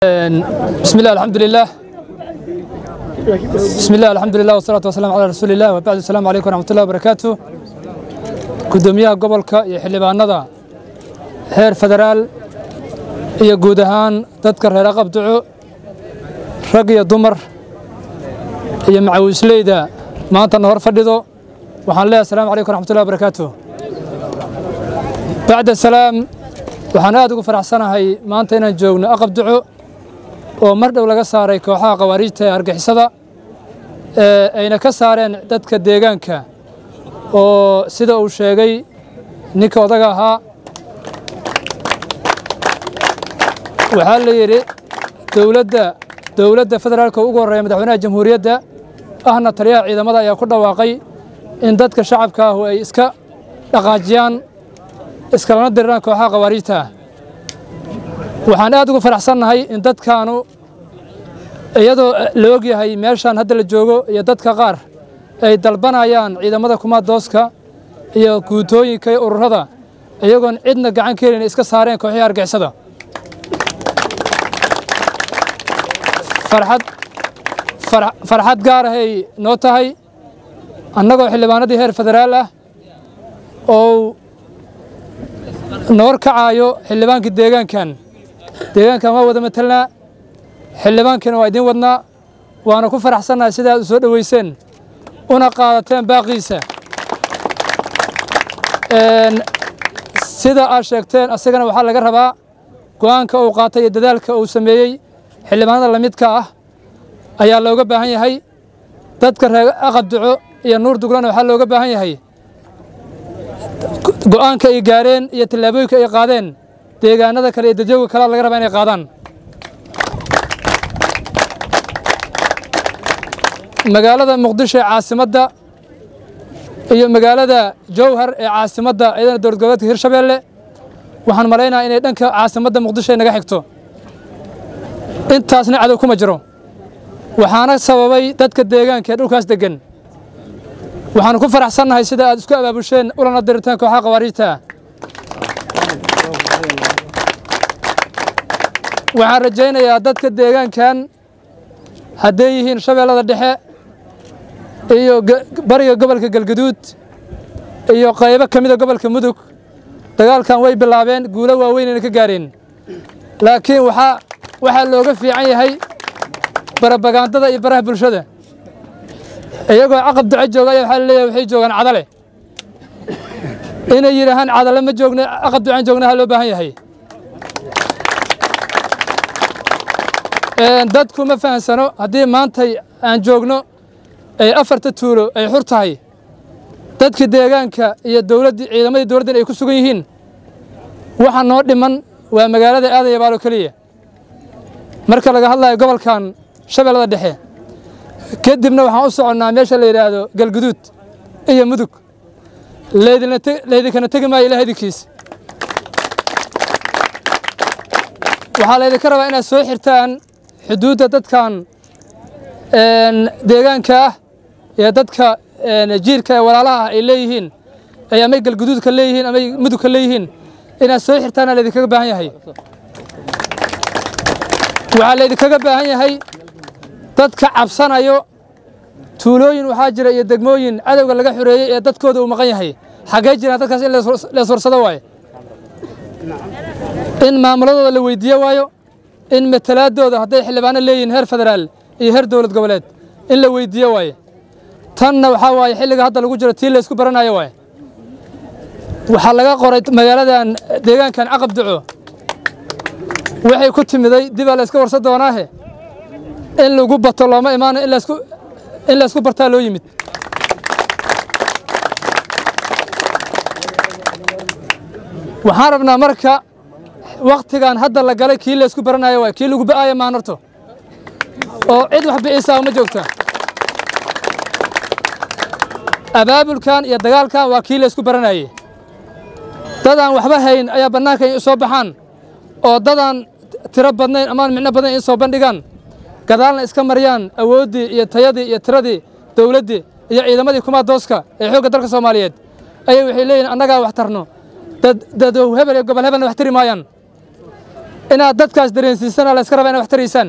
بسم الله الحمد لله بسم الله الحمد لله والصلاة والسلام على رسول الله وبعد السلام عليكم ورحمة الله وبركاته gudoomiyaha gobolka iyo xildhibaanada heer federaal iyo guud ahaan dadka reer aqabduco rag iyo dumar iyo macawisleyda maantana hor fadhido waxaan leeyahay asalaamu calaykum waraxmatullahi wabarakaatu bacda salaam waxaan aad ugu faraxsanahay maanta inaan joogno aqabduco oo mar dhow laga saaray kooxaha khawaariijta ee argixisada ee ayna ka saareen dadka deegaanka oo sida uu sheegay ninka odaga ahaa waxaa la yidhi dowladda dowladda federaalka ugu horreeya madaxweynaha jamhuuriyadda ahna taliyaha ciidamada ayaa ku dhawaaqay in dadka shacabka ahu ay iska dhaqaajiyaan iskalana diriraan kooxaha khawaariijta ah waxaan aad ugu faraxsannahay in dadkaanu iyadoo la og yahay meeshaan hadda la joogo iyo dadka qaar ay dalbanayaan ciidamada kumaadooska iyo guutooyinka iyo ururada iyagoon cidna gacan ka helin iska saareen kooxihii argixisada farxad farxad gaar ahay noo tahay annagoo xildhibaanadii heer federaal ah oo noor kacaayo xildhibaankii deegaankan deegaankan waa wada matelnaa xildhibaankiina waa idiin wadnaa waana ku faraxsannahay sida aad u soo dhoweyseen una qaadateen baaqiisa sida aad sheegteen asagana waxaa laga rabaa go'aanka uu qaatay iyo dadaalka uu sameeyey xildhibaanada lamidka ah ayaa looga baahan yahay dadka reer aqabduco iyo nuur duglana waxaa looga baahan yahay go'aanka ay gaareen iyo tallaabooyinka ay qaadeen deegaanada kale iyo dadyoga kalea laga rabaa inay qaadaan magaalada muqdisho ee caasimadda iyo magaalada jowhar ee caasimadda iyadana dowlad goboleedka hirshabeelle waxaan malaynaha inay dhanka caasimadda muqdisho ay naga xigto intaasna cadow kuma jiro waxaana sababay dadka deegaanka ee dhulkaas deggan waxaanu ku faraxsannahay sida aad isku abaabusheen ulana dirirteen kooxaha khawaariijta waxaan rajaynayaa dadka deegaankan hadday yihiin shabeellada dhexe iyo bariga gobolka galgaduud iyo qaybo ka mida gobolka mudug dagaalkan way bilaabeen guulo waaweynayna ka gaareen laakiin waxaa waxaa looga fiican yahay barabagaandada iyo baraha bulshada iyagoo caqab duco jooga ayaa waxaa laleeyahay waxay joogaan cadale inay yidhaahaan cadale ma joogna caqab ducaan joognaha loo baahan yahay dadku ma fahansano haddii maantay aan joogno ay afarta tuulo ay xur tahay dadkii deegaanka iyo dowladdii ciidamadii dowladdan ay ku sugan yihiin waxa noo dhiman waa magaalada aadan yabaalo keliya marka laga hadlayo gobolkan shabeellada dhexe kadibna waxaan u soconnaa meesha la yidhaahdo galguduud iyo mudug laydinkana tegi maayo ilaah idinkiis waxaa laydinka rabaa inaad soo xirtaan xuduudda dadkan deegaanka ah ee dadka jiirka ee walaalaha ah ay leeyihiin ay amay galguduudka leeyihiin amay mudugka leeyihiin inaad soo xirtaana laydinkaga baahan yahay waxaa laydinkaga baahan yahay dadka cabsanayo tuulooyin waxaa jira iyo degmooyin cadowga laga xoreeyey ee dadkooda uu maqan yahay xaggee jiraan dadkaas in leeswarsado waayo in maamuladooda la weydiiye waayo in matalaadooda hadday xildhibaano leeyihiin heer federaal iyo heer dowlad goboleed in la weydiiye waaye tanna waxaa waaye xilliga hadda lagu jiro tii laysku baranayo waaye waxaa laga qoray magaaladan deegaankan caqab duco waxay ku timiday dibaa la yska warsan doonaahe in lagu bato looma imaano in laysku in laysku bartaa loo yimid waxaan rabnaa marka wakhtigan hadda la galay kii laysku baranayo waay kii lagu ba'aaya maan horto oo cid wax biciisaa uma joogta abaabulkan iyo dagaalkan waa kii laysku baranayey dadaan waxba hayn ayaa bannaanka in soo baxaan oo dadaan tiro badnayn amaan micno badan in soo bandhigaan gadaalna iska mariyaan awooddii iyo tayadii iyo tiradii dowladdii iyo ciidamadii kumaadooska ee xoogga dalka soomaaliyeed ayay waxay leeyihin annagaa wax tarno dad dadow hebel iyo gobol hebelna wax tiri maayaan inaad dadkaas dareensiisana la iska rabaa inaad wax taraysaan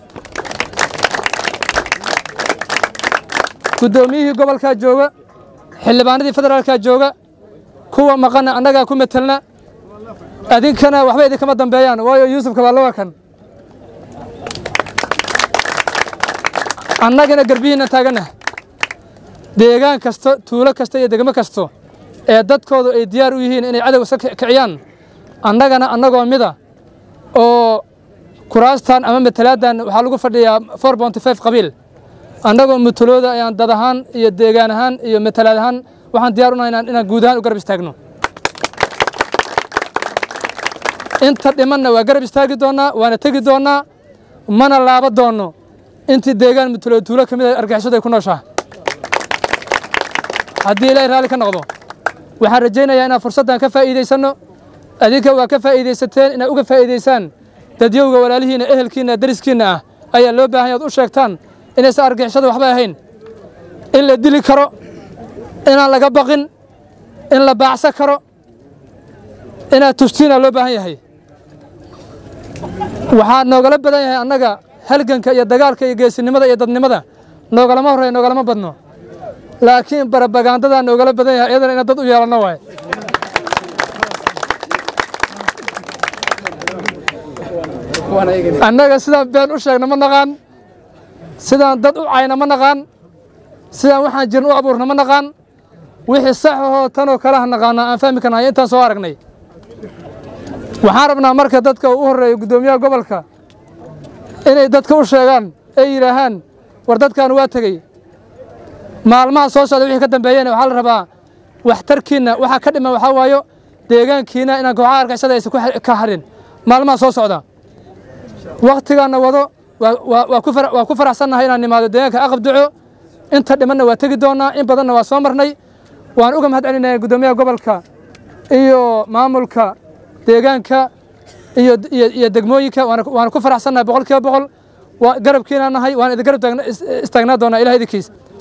guddoomiyihii gobolkaa jooga xildhibaanadii federaalkaa jooga kuwa maqana annagaa ku metelna adinkana waxba idinkama dambeeyaan waayo yuusufka waa lawa kan annagana garbihiinna taaganah deegaan kasto tuulo kasta iyo degmo kasto ee dadkoodu ay diyaar u yihiin inay cadow iska kiciyaan annagana annagoo mida oo kuraastan ama matalaaddan waxaa lagu fadhiyaa four bonty five qabiil annagoo mutalooda ayaan dad ahaan iyo deegaan ahaan iyo matalaad ahaan waxaan diyaar u nahay inaan guud ahaan u garab istaagno inta dhimanna waa garab istaagi doonnaa waana tegi doonnaa mana laaba doonno intii deegaan mutulood tuulo ka mid a argixisadu ay ku nooshaha haddii ilaahay raalli ka noqdo waxaan rajaynayaa inaan fursaddan ka faa'iidaysanno adinka waa ka faa'iidaysateen inaad uga faa'iidaysaan dadyowga walaalihiinna ehelkiinna dariskiinna ah ayaa loo baahan yaad u sheegtaan inaysan argixishada waxba ahayn in la dili karo inaan laga baqin in la baacsan karo inaad tustiinaa loo baahan yahay waxaa noogala badan yahay annaga halganka iyo dagaalka iyo geesinimada iyo dadnimada noogalama horreya noogalama badno laakiin barabagaandadaa noogala badan yahay iyadana inaan dad u yeelanno waaye annaga sidaan been u sheegna ma naqaan sidaan dad u cayna ma naqaan sidaan waxaan jirin u abuurna ma naqaan wixii sax ahoo tanoo kalaha naqaanaa aan fahmi karnahay intaan soo aragnay waxaan rabnaa marka dadka u horreeya guddoomiyaha gobolka inay dadka u sheegaan ay yidhaahaan war dadkan waa tegey maalmaha soo socda wixii ka dambeeyeen waxaa la rabaa waxtarkiinna waxaa ka dhiman waxaa waayo deegaankiina inaan kooxaha argixisada aysan ka harin maalmaha soo socda wakhtigaanna wado waa ku faraxsannahay inaan nimaado deegaanka aqab duco inta dhimanna waa tegi doonnaa in badanna waa soo marnay waan uga mahad celinaya guddoomiyaha gobolka iyo maamulka deegaanka iyo degmooyinka waana ku faraxsannahay boqol kiiba boqol garabkiina nahay waan idin garab istaagnaa doonaa ilaha idinkiis